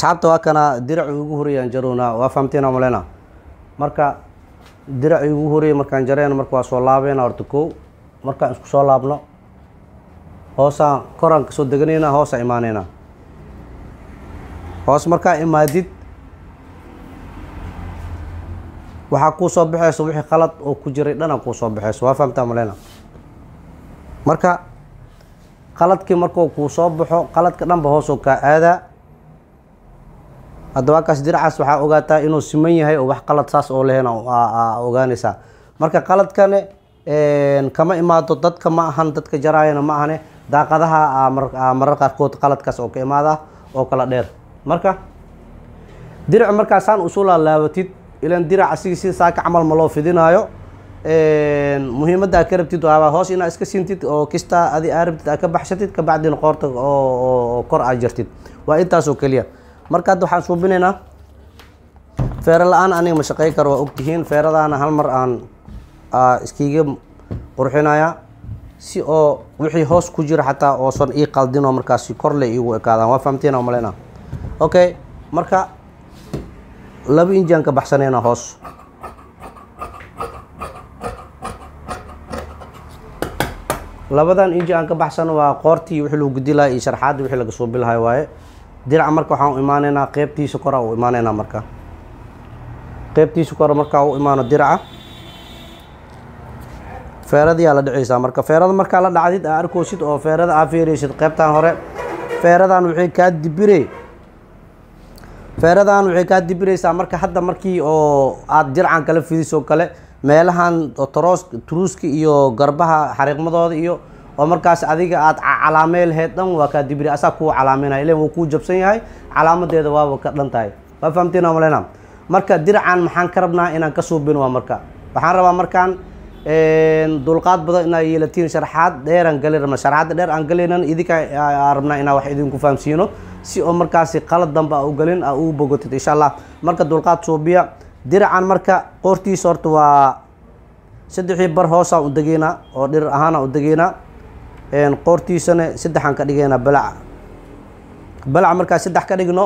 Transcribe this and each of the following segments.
asxaabta waa kana diracii ugu horeeyaan jarownaa waa fahamteena malena marka diracii ugu horeeyay markaan jareyna marka waa soo laabeyna horta kow markaan isku soo laabno hoosaan koraan kasoo deganayna hoosaan imaaneyna hoos markaa imaadid waxaa kuu soo baxeysa wixii qalad oo ku jiray dhana kuu soo baxeyso waa fahamtaa malena marka qaladkii markuu kuu soo baxo qaladka dhanba hoosoo kaa aadaa hadda waa kaas diracaas waxaa ogaataa inuu siman yahay oo wax qalad saas oo lehena ogaanaysaa marka qaladkane kama imaado dadka ma ahan dadka jaraayana ma ahane daaqadaha marar qaarkood qaladkaas oo ka imaada oo kala dheer marka dirac markaasaan usu laalaabatid ilan dirac asigi sida saaka camal ma loo fidinaayo muhiimadda aa ka rabtid waaba hoos inaa iska sintid oo kista adi aa rabtid aa ka baxsatid kabacdina qoorta oo kor aa jartid waa intaasoo keliya marka hadda waxaan suubinaynaa feero la-aan aniga ma shaqey karo waa ogtihiin feeradaana hal mar aan iskiiga qurxinaya si oo wixii hoos ku jira xataa oosan ii qaldin oo markaasi korle iigu ekaadaan waa fahamteen oo maleyna okay marka laba injiaan ka baxsanayna hoos labadan inji aan ka baxsano waa qoortii wixii lagu gudi lahay iyo sharxaadda wixii laga suubi lahay waaye diraca marka waxaan u imaaneynaa qeybtiisa koraa u imaaneynaa marka qeybtiisa kora markaa u imaano diraca feeradiyaa la dhicaysaa marka feerada markaa la dhacdid aa arkoosid oo feerada aa feereysid qeybtan hore feeradan waxay kaa dibire feeradan waxay kaa dibireysaa marka hadda markii oo aada diracan kala fidisoo kale meelahan toroos turuuska iyo garbaha xariiqmadooda iyo oo markaas adiga aada calaamey laheyd dhan waa kaa dibiri asaa kuu calaameynaya ilan wuu kuu jabsan yahay calaamadeeda waaba ka dhan tahay waa fahamteen waa maleyna marka diracan maxaan ka rabnaa inaan ka suubin waa marka waxaan rabaa markaan dulqaad badan inaa yeelatiin sharxaad dheeraan gali rabna sharxaadda dheer aan galaynan idinka rabnaa inaa wax idinku fahamsiino si oo markaasi qalad danba a u galin a u bogotid insha allah marka dulqaad suubiya diracan marka qoortiisa horta waa saddexii bar hoosaan u degeynaa oo dhir ahaana u degeynaa qoortiisana saddexaan ka dhigeynaa balaca balaca markaa saddex ka dhigno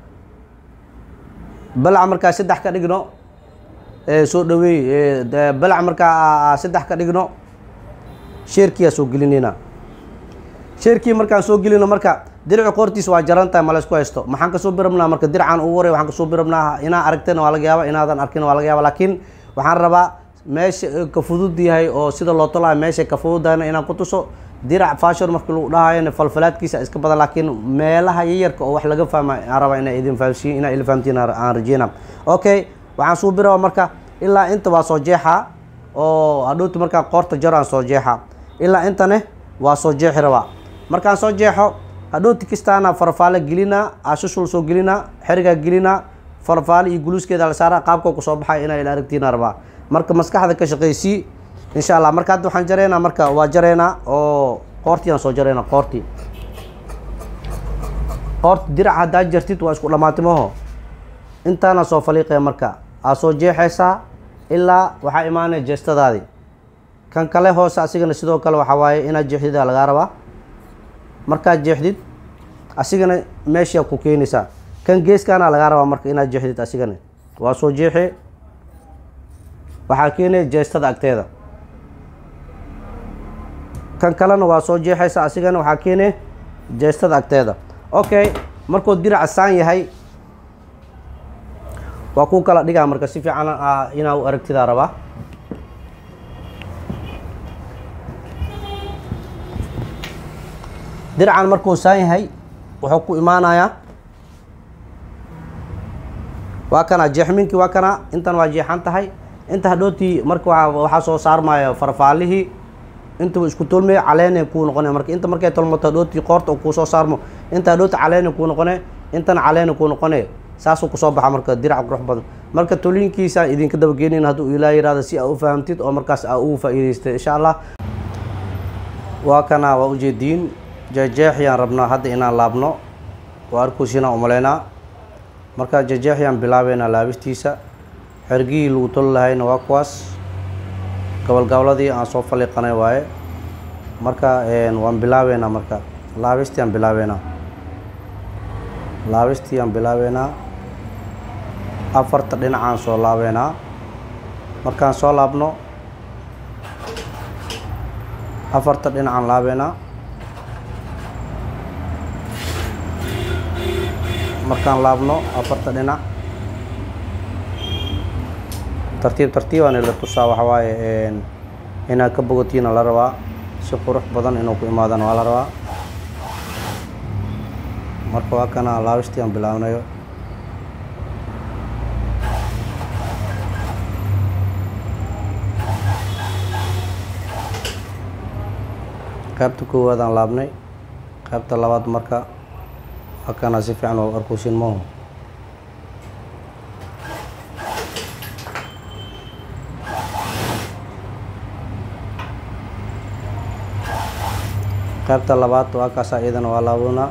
balaca markaa saddex ka dhigno soo dhaweey balac markaa saddex ka dhigno sheerkiyaa soo gelinayna sheerkii markaan soo gelino marka diraci qoortiisa waa jaran tahay ma la isku haysto maxaan kasoo birabnaa marka diracan ugu horey waxaan kasoo birabnaa inaa aragtayna waa laga yaaba inaadan arkin waa laga yaaba laakiin waxaan rabaa meesha ka fudud yahay oo sida loo tolaayo meesha ka fududahayna inaan ku tuso dirac fashon markii lagu dhahayona falfalaadkiisa iska badan laakiin meelaha yayarka oo wax laga fahma aan rabaa inaa idin fahamsiin inaa ila fahamtiin aan rajeyna okay waxaan suu biraba marka ilaa inta waa soo jeexaa oo hadhowti markaan qoorta jaro aan soo jeexaa ilaa intane waa soo jeexi rabaa markaan soo jeexo hadhowti kistaana farfaale gelinaa ashushul soo gelinaa xerigaa gelinaa farfaale iyo guluuskeeda la saara qaabkoo ku soo baxay inaa ila aragtiina rabaa marka maskaxda ka shaqeysii insha allah marka hadda waxaan jareynaa marka waa jareynaa oo qoortii aan soo jareynaa qoortii qoorta dirac haddaa jartid waa isku dhammaatimaho intaana soo faliiqaya marka aa soo jeexaysaa ilaa waxaa imaanaya jeestadaadii kan kale hoose asigana sidoo kale waxaa waaye inaad jeexdida lagaa rabaa markaad jeexdid asigana meeshaa ku keenaysaa kan geeskaana lagaa rabaa marka inaad jeexdid asigana waa soo jeexe waxaa keenaya jeestada agteeda kan kalena waa soo jeexaysa asigana waxaa keenaya jeestada agteeda okay markuu diraca saan yahay waa ku kala dhigaa marka si fiican inaa u aragtidaa rabaa diracan markuu saan yahay wuxuu ku imaanayaa waa kana jeexminkii waa kana intan waa jeexan tahay inta hadhootii marka waxaa soo saarmaya farfaalihii inta isku tolmaya caleena kuu noqone marka inta markay tolmato hadhootii qoorta kuu soo saarmo inta hadhooti caleena kuu noqone intana caleena kuu noqone saasuu kusoo baxa marka dirac qurux badan marka toliinkiisa idinka dabageenin hadduu ilaa yihahdo si aa u fahamtid oo markaas aa ugu faa'iidaystay insha allah waa kana waa ujeediin jeexjeexyaan rabnaa hadda inaan laabno waa arkuusinaan umaleynaa marka jeexjeexyaan bilaabeynaa laabistiisa xergihii lagu toli lahayna waa kuwaas gobolgoboladii aan soo faliiqanay waaye marka waan bilaabeynaa marka laabistiaan bilaabeynaa laabistii aan bilaabeynaa afarta dhinacaan soo laabeynaa markaan soo laabno afarta dhinacaan laabeynaa markaan laabno afarta dhinac tartiib tartiibaan ila tusaa waxa waaye inaad ka bogotiina la rabaa si qurux badan inuu ku imaadana waa la rabaa marka waa kana laabistii aan bilaabnayo qaybta koowaad aan laabnay qaybta labaad marka waa kana si fiican oo arkuusin mahu qaybta labaad waa kaasa iyadana waa laabunaa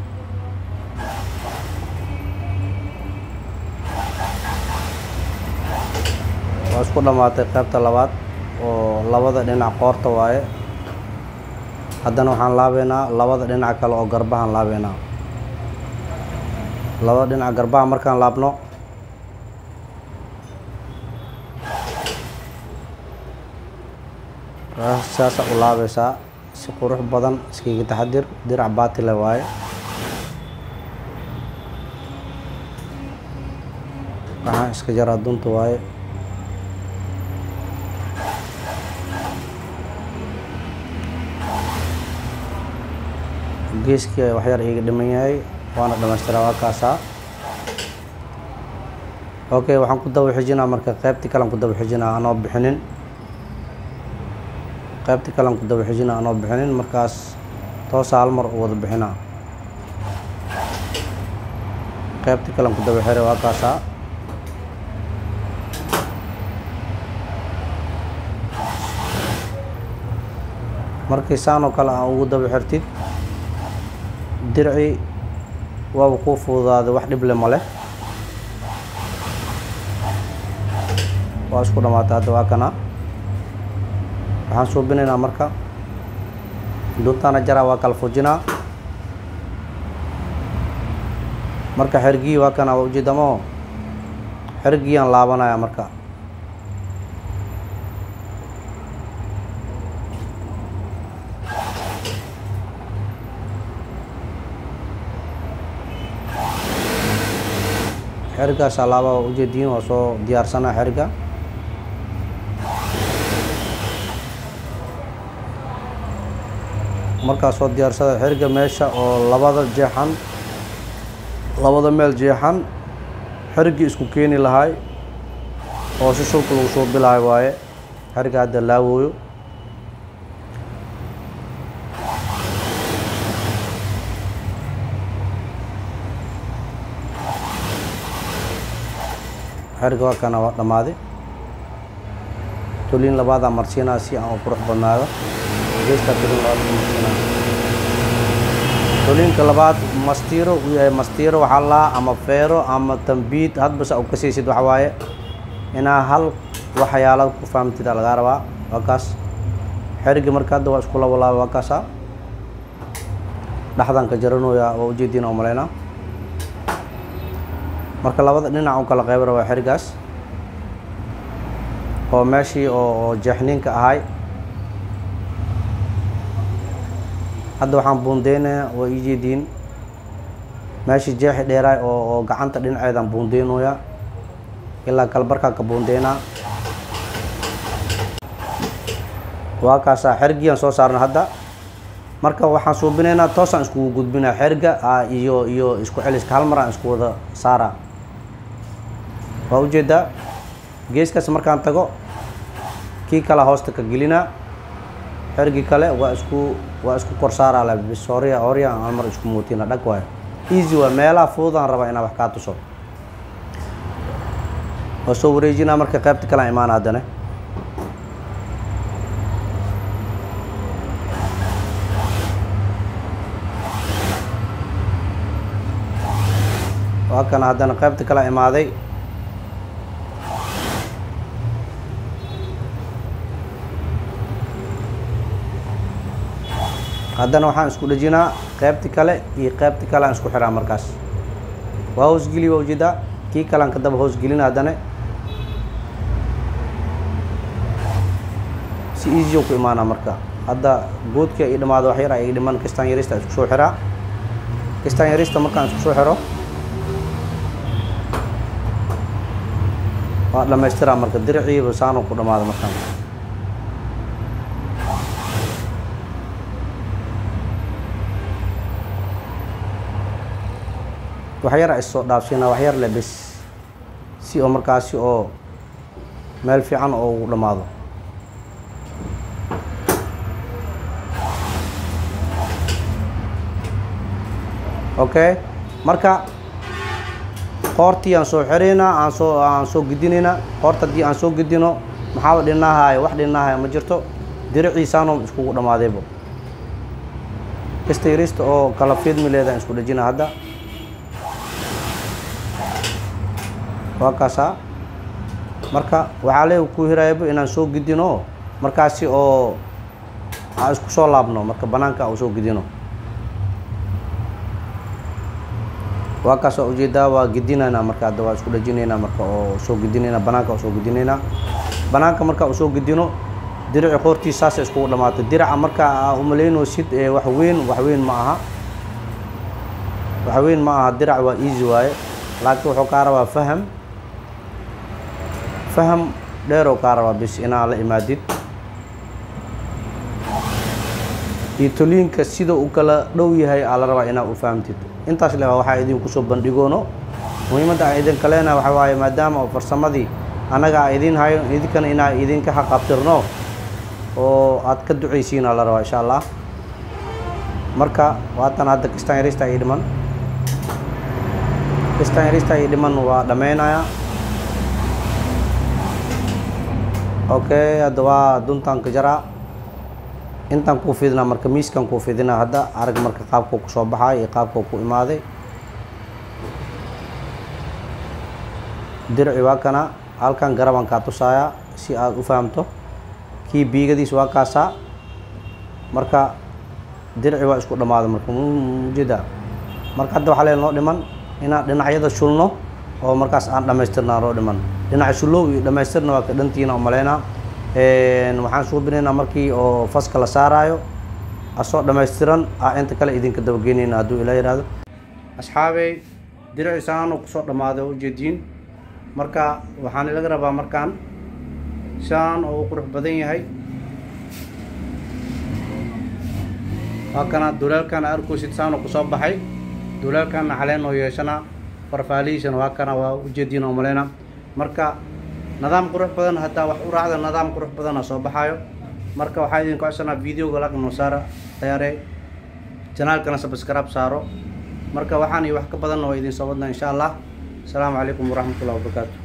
waa isku dhammaatay qaybta labaad oo labada dhinac qoorta waaye haddana waxaan laabeynaa labada dhinac kale oo garbahaan laabeynaa labada dhinac garbaha markaan laabno saasa u laabeysaa si qurux badan iskaga taxadir dirac baatile waaye waxaan iska jaraa dunta waaye geeskii waxyar iiga dhiman yahay waana dhamaystiraa waa kaasaa okay waxaan ku daba xijinaa marka qaybtii kalean ku daba xijinaa anoo bixinin qaybtii kalean ku daba xijinaa anoo bixinin markaas toosa hal mar u wada bixinaa qaybtii kalean ku daba xiray waa kaasaa markii saan oo kale aan ugu daba xirtid dirci waaba kuu fududaaday wax dhible ma leh waa isku dhamaatay hadda waa kana waxaan suubinaynaa marka duntaana jaraa waa kala fujinaa marka xergii waa kana waa ujeedamo xergiiyaan laabanaya marka xerigaas alaaba waa ujeediin waa soo diyaarsanaa xeriga markaas soo diyaarsada xeriga meesha oo labada jeexan labada meel jeexan xerigii isku keeni lahay oo si shulka lagu soo bilahay waaye xeriga hadda laawooyo xeriga waa kana waa dhammaaday toliin labaadaa marsiinaa si aan u qurux badnaado geestaa toliin labaad marsiinaa toliinka labaad mastiiro uu yahay mastiiro waxaa laa ama feero ama tambiid hadbasa u kasaysid waxa waaye inaa hal waxyaalad ku fahamtida lagaa rabaa waa kaas xerigi marka hadda waa isku labalaaba waa kaasa dhexdan ka jaranooya waa ujeediina u malaynaa marka labada dhinac u kala qayb rabaa xerigaas oo meeshii oo jeexniinka ahay hadda waxaan buundeynayaa waa ii jeediin meeshii jeexi dheeraay oo oo gacanta dhinaceedaan buundeynoyaa ilaa kalbarkaa ka buundeynaa waa kaasaa xerigiyaan soo saarna hadda marka waxaan suubinaynaa toosaan iskugu gudbinaa xeriga iyo iyo isku celiska hal mar aan isku wada saaraa waa ujeedaa geeskaas markaan tago kii kale hoosta ka gelinaa xerigii kale waa isku waa isku kor saaraa la bis horya horya aan hal mar isku muutina dhag waayo easy waa meelaha fududaan rabaa inaan wax kaa tuso waa soo wareejinaa marka qaybta kale aan imaana haddana waa kana haddana qaybta kale imaaday haddana waxaan isku dhejinaa qaybti kale iyo qaybti kale aan isku xiraa markaas waa hoosgeli waa ujeedaa kii kalaan ka daba hoosgelina haddana si easy ku imaanaa marka hadda boodka i dhamaado wax yar ay dhiman kistaan yarista isku soo xiraa kistaan yarista markaan isku soo xiro waa dhamaystiraa marka diriciiba saanu ku dhamaado markaan wax yar is soo dhaafsiinaa wax yar le bes si oo markaasi oo meel fiican oo ugu dhammaado okay marka qoortii aan soo xiraynaa aan soo aan soo gedinaynaa qoorta haddii aan soo gedino maxaaba dhinahaayo wax dhinahaayo ma jirto diriciisaanoo iskugu dhammaadaybo kasta yarista oo kala fiidmi leedahay isku dhejina hadda waa kaasaa marka waxaa le ku hiraayaba inaan soo gedino markaasi oo aan isku soo laabno marka banaanka aan soo gedino waa kaas waa ujeedaa waa gedinaynaa marka hadda waa isku dhejinaynaa marka oo soo gedinaynaa banaanka oo soo gedinaynaa banaanka marka uu soo gedino dirici qoortiis saasa iskugu dhamaatay diraca marka aa umalaynoosid ee wax weyn wax weyn ma aha wax weyn ma aha dirac waa easy waaye laakiin wuxuu kaa rabaa faham faham dheeroo kaa rabaa bis inaa la imaadid iyo toliinka sida uu kala dhow yahay aa la rabaa inaa u fahamtid intaas le waxaa idinku soo bandhigoono muhiimadda aan idinka leenahay waxaa waaye maadaama oo farsamadii annaga aan idiin hayo idinkana inaa idinka xaqabtirno oo aad ka ducaysiin aa la rabaa insha allah marka waatan hadda kistaan yarista ii dhiman kistaan yarista ii dhiman waa dhammaynayaa okay hadda waa duntaan ka jaraa intaan kuu fidinaa marka miiskan kuu fidinaa hadda arag marka qaabkuu ku soo baxay iyo qaabkuu ku imaaday dirci waa kana halkan garabaan kaa tusaayaa si aad u fahamto kii biigadiis waa kaasaa marka dirci waa isku dhammaaday marka mujeda marka hadda waxaa lee noo dhiman inaan dhinacyada shulno oo markaas aan dhammaystirnaa noo dhiman dhinaca shullow iyo dhammaystirna waa ka dhantiina umalaynaa waxaan suubinaynaa markii oo faska la saaraayo asoo dhammaystiran ah inta kale idinka dabageynayna hadduu ilaa yihahdo asxaabey diriciisaanu kusoo dhammaaday oo ujeediin marka waxaan ilaga rabaa markaan saan oo u qurux badan yahay waa kana duleelkana arkoosid saanu kusoo baxay duleelkana caleen oo yeeshana farfaalihiisana waa kana waa ujeediin oo maleyna marka nidaam qurux badan haddaa wax u raacda nidaam qurux badana soo baxaayo marka waxaa idin kocsanaa videoga lag noo saara dayaare janaalkana subscribe saaro marka waxaan iyo wax ka badanna waa idin soo wadnaa insha allah asalaamu calaykum waraxmatullahi wabarakaatu